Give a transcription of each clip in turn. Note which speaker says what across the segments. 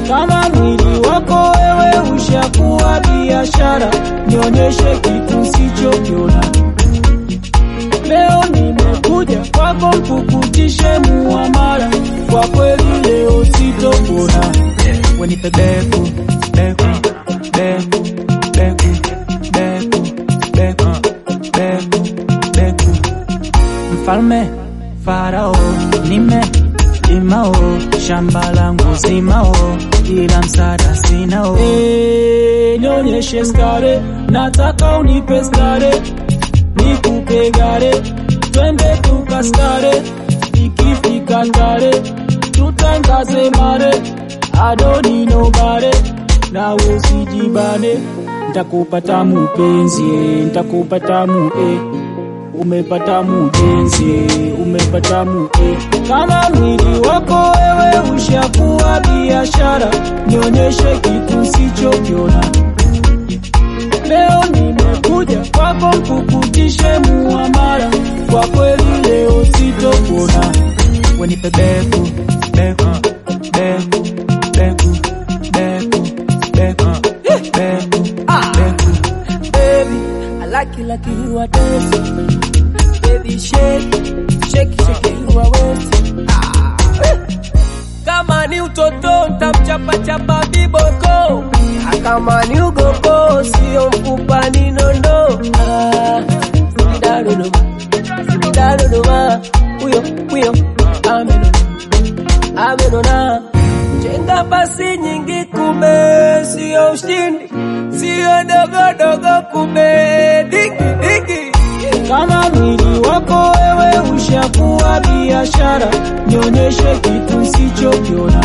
Speaker 1: Kama mwili wako wewe ushakuwa biashara, nionyeshe kitu sichokiona. Leo nimekuja kwako kukutishe muamala, kwa kweli leo sitopona.
Speaker 2: wenipe beku beku beku beku beku beku beku beku mfalme farao nime limao shamba langu zimao ila msada sinao
Speaker 1: Eh, nionyeshe stare, nataka unipe stare, nikupe gare, twende tukastare, ikifika tare, tutangaze mare, adoni no bare, na usijibane, ntakupata mupenzi, eh, ntakupata mu eh. Umepata mujenzi, eh, umepata mu eh. Kama mwili wako wewe ushakuwa biashara, nionyeshe kitu sichokiona. Leo nimekuja kwako kukutishe muamala, kwa kweli leo sitopona.
Speaker 2: wenipe beku beku beku beku beku beku beku beku
Speaker 3: Baby, I like you like you are dancing. Baby, shake, shake, shake you are wet. Ah, eh. Kama ni utoto ntamchapa chapa biboko, Ah, kama ni ugoko sio mfupa ni nondo. Ah, Sibida Dodoma, sibida Dodoma, huyo huyo amenona, amenona. Jenga basi nyingi kumbe sio ushindi, sio dogo dogo kumbe digi digi.
Speaker 1: Kama mwili wako wewe ushakuwa biashara, nionyeshe kitu sichokiona.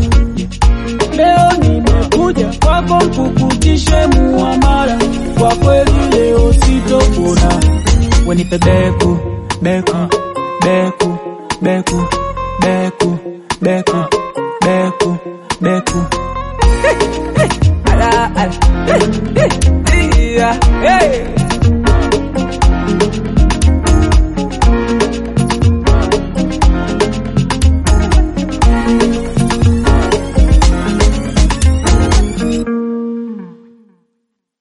Speaker 1: Leo nimekuja kwako kukutishe muamala, kwa kweli leo sitopona.
Speaker 2: wenipe beku beku beku beku beku beku beku beku
Speaker 3: Ala, ala, eh, eh, eh, yeah, hey.